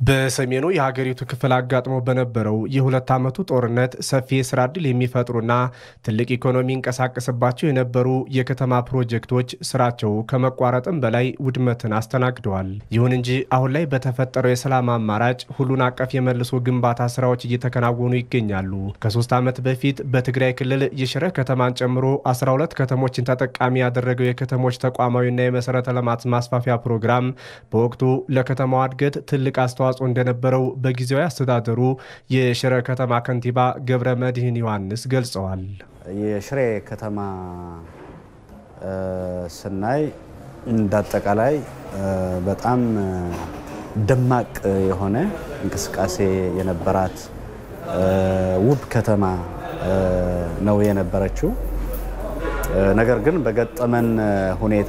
በሰሜኑ የሀገሪቱ ክፍል አጋጥሞ በነበረው የሁለት ዓመቱ ጦርነት ሰፊ የስራ ዕድል የሚፈጥሩና ትልቅ ኢኮኖሚ ይንቀሳቀስባቸው የነበሩ የከተማ ፕሮጀክቶች ስራቸው ከመቋረጥም በላይ ውድመትን አስተናግደዋል። ይሁን እንጂ አሁን ላይ በተፈጠረው የሰላም አማራጭ ሁሉን አቀፍ የመልሶ ግንባታ ስራዎች እየተከናወኑ ይገኛሉ። ከሶስት ዓመት በፊት በትግራይ ክልል የሽረ ከተማን ጨምሮ 12 ከተሞችን ተጠቃሚ ያደረገው የከተሞች ተቋማዊና የመሰረተ ልማት ማስፋፊያ ፕሮግራም በወቅቱ ለከተማዋ እድገት ትልቅ አስተዋጽኦ እንደነበረው በጊዜያዊ አስተዳደሩ የሽረ ከተማ ከንቲባ ገብረ መድህን ዮሐንስ ገልጸዋል። የሽሬ ከተማ ስናይ እንዳጠቃላይ በጣም ደማቅ የሆነ እንቅስቃሴ የነበራት ውብ ከተማ ነው የነበረችው። ነገር ግን በገጠመን ሁኔታ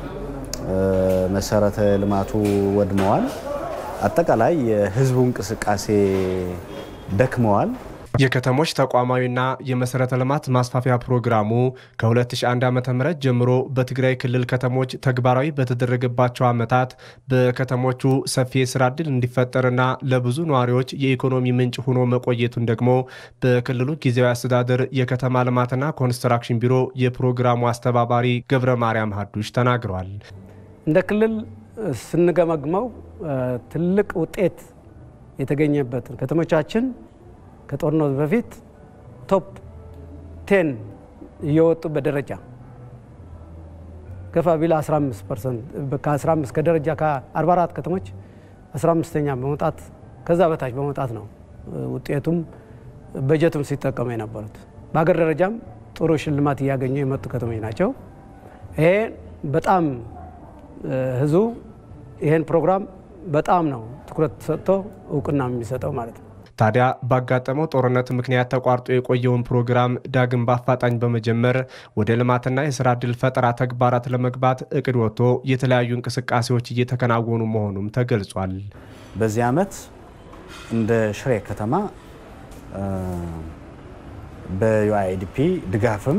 መሰረተ ልማቱ ወድመዋል። አጠቃላይ የህዝቡ እንቅስቃሴ ደክመዋል። የከተሞች ተቋማዊና የመሰረተ ልማት ማስፋፊያ ፕሮግራሙ ከ2001 ዓ ም ጀምሮ በትግራይ ክልል ከተሞች ተግባራዊ በተደረገባቸው ዓመታት በከተሞቹ ሰፊ የስራ ዕድል እንዲፈጠርና ለብዙ ነዋሪዎች የኢኮኖሚ ምንጭ ሆኖ መቆየቱን ደግሞ በክልሉ ጊዜያዊ አስተዳደር የከተማ ልማትና ኮንስትራክሽን ቢሮ የፕሮግራሙ አስተባባሪ ገብረ ማርያም ሀዱሽ ተናግረዋል። እንደ ክልል ስንገመግመው ትልቅ ውጤት የተገኘበትን ከተሞቻችን ከጦርነቱ በፊት ቶፕ ቴን እየወጡ በደረጃ ገፋ ቢል 15 ፐርሰንት ከ15 ከደረጃ ከ44 ከተሞች 15ኛ በመውጣት ከዛ በታች በመውጣት ነው ውጤቱም በጀቱም ሲጠቀሙ የነበሩት። በሀገር ደረጃም ጥሩ ሽልማት እያገኙ የመጡ ከተሞች ናቸው። ይሄ በጣም ህዝቡ ይሄን ፕሮግራም በጣም ነው ትኩረት ሰጥቶ እውቅና የሚሰጠው ማለት ነው። ታዲያ ባጋጠመው ጦርነት ምክንያት ተቋርጦ የቆየውን ፕሮግራም ዳግም በአፋጣኝ በመጀመር ወደ ልማትና የስራ ዕድል ፈጠራ ተግባራት ለመግባት እቅድ ወጥቶ የተለያዩ እንቅስቃሴዎች እየተከናወኑ መሆኑም ተገልጿል። በዚህ ዓመት እንደ ሽሬ ከተማ በዩአይዲፒ ድጋፍም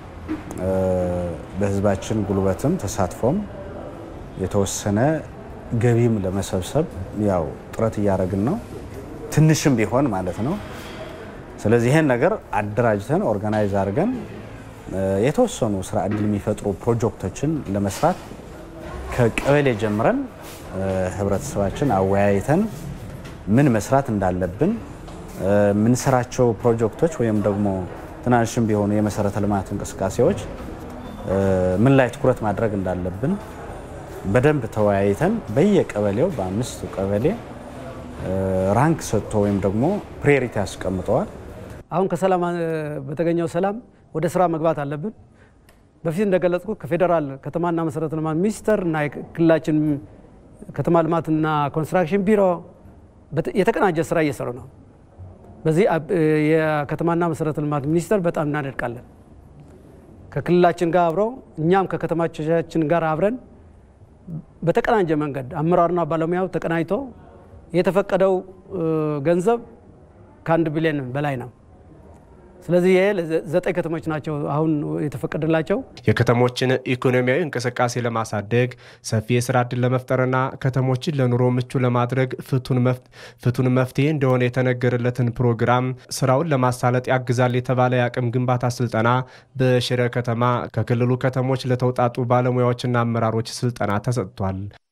በህዝባችን ጉልበትም ተሳትፎም የተወሰነ ገቢም ለመሰብሰብ ያው ጥረት እያደረግን ነው ትንሽም ቢሆን ማለት ነው። ስለዚህ ይሄን ነገር አደራጅተን ኦርጋናይዝ አድርገን የተወሰኑ ስራ ዕድል የሚፈጥሩ ፕሮጀክቶችን ለመስራት ከቀበሌ ጀምረን ህብረተሰባችን አወያይተን ምን መስራት እንዳለብን የምንሰራቸው ፕሮጀክቶች ወይም ደግሞ ትናንሽም ቢሆኑ የመሰረተ ልማት እንቅስቃሴዎች ምን ላይ ትኩረት ማድረግ እንዳለብን በደንብ ተወያይተን በየቀበሌው በአምስቱ ቀበሌ ራንክ ሰጥቶ ወይም ደግሞ ፕሪዮሪቲ አስቀምጠዋል። አሁን ከሰላም በተገኘው ሰላም ወደ ስራ መግባት አለብን። በፊት እንደገለጽኩ ከፌዴራል ከተማና መሰረተ ልማት ሚኒስቴር እና የክልላችን ከተማ ልማትና ኮንስትራክሽን ቢሮ የተቀናጀ ስራ እየሰሩ ነው። በዚህ የከተማና መሰረተ ልማት ሚኒስቴር በጣም እናደድቃለን። ከክልላችን ጋር አብረው እኛም ከከተማቻችን ጋር አብረን በተቀናጀ መንገድ አመራሩና ባለሙያው ተቀናጅቶ የተፈቀደው ገንዘብ ከአንድ ቢሊዮን በላይ ነው። ስለዚህ ይሄ ዘጠኝ ከተሞች ናቸው አሁን የተፈቀደላቸው። የከተሞችን ኢኮኖሚያዊ እንቅስቃሴ ለማሳደግ ሰፊ የስራ ዕድል ለመፍጠርና ከተሞችን ለኑሮ ምቹ ለማድረግ ፍቱን መፍትሄ እንደሆነ የተነገረለትን ፕሮግራም ስራውን ለማሳለጥ ያግዛል የተባለ የአቅም ግንባታ ስልጠና በሽረ ከተማ ከክልሉ ከተሞች ለተውጣጡ ባለሙያዎችና አመራሮች ስልጠና ተሰጥቷል።